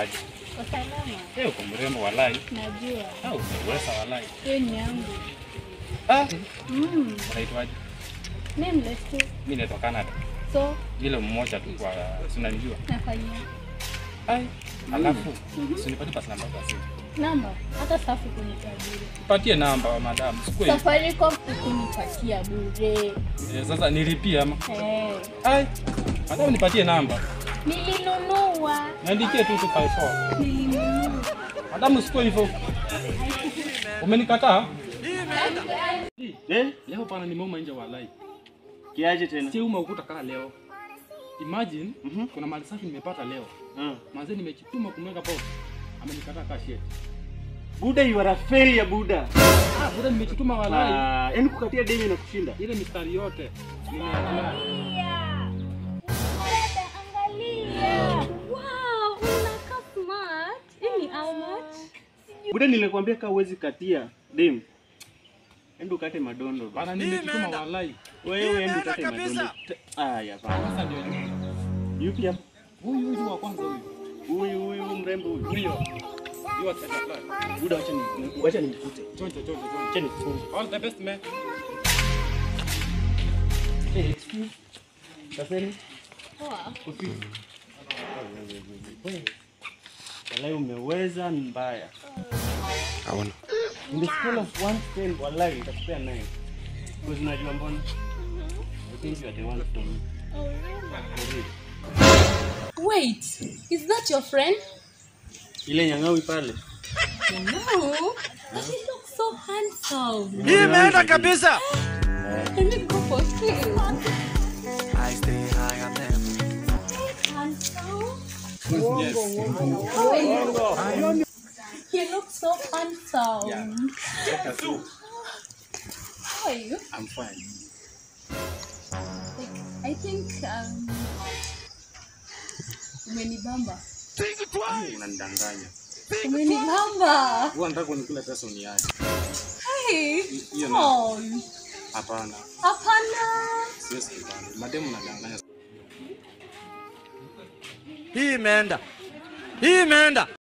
aje? Kwa salama. Eh, uko mrembo walai. Najua. Ah, umeweza walai. Hiyo ni yangu. Ah, Mm. unaitwaje? Nameless tu. Mimi naitwa Canada. So, Ile mmoja tu kwa sinanijua. nafanya Ai, alafu usinipatie pasi namba basi. namba hata safi kunitajiri. Patie namba madam. Sikue. Safaricom ikunipatia bure. Eh, sasa nilipie ama? Eh. Ai. Madam nipatie namba. Nilinunua. Niandikie tu 254. Nilinunua. Madam usikue hivyo. Umenikataa? Eh? Leo pana nimeuma nje walai. Kiaje tena? Si uma ukuta kaa leo. Imagine Mhm. kuna mali safi nimepata leo. Ah. Manze nimechituma kumweka boss. Amenikataa kaa shit. Buda you are a failure Buda. Ah, bora nimechituma walai. Ah, yaani kukatia deni na kushinda. Ile mistari yote. Nimeangalia. Dada, angalia. Wow, unakaa smart. Hii ni how much? Buda nilikwambia kaa uwezi katia dem. Endo ukate madondo. basi. Bana nimechituma walai. Wewe endo ukate madondo. Te- Ah, ya bana. Sasa ndio yule. Yupi hapo? Huyu huyu wa kwanza huyu. Huyu huyu mrembo huyu. Huyo. You are set up. Buda wacha ni wacha nimkute. Chonjo chonjo chonjo. Acha nifunge. All the best man. Eh, excuse. Kaseni. Poa. Walai umeweza ni mbaya. In the scale of 1 to 10, walai nitakupea 9. Because unajua mbona? I think you are the one for me. For real. Wait, is that your friend? Ile nyangawi pale. No. But he looks so handsome. Hii imeenda kabisa. Let me go for him. I stay high on them. Handsome. Yes. How are you? He looks so handsome. Yeah. How are you? I'm fine. Like, I think um, umenibamba. Unanidanganya. Umenibamba. Huwa nataka kunikula pesa uniache. Hey. Hiyo na Oh, hapana. hapana. Siwezi kubali. Mademu nadanganya. Hii imeenda. Hii imeenda.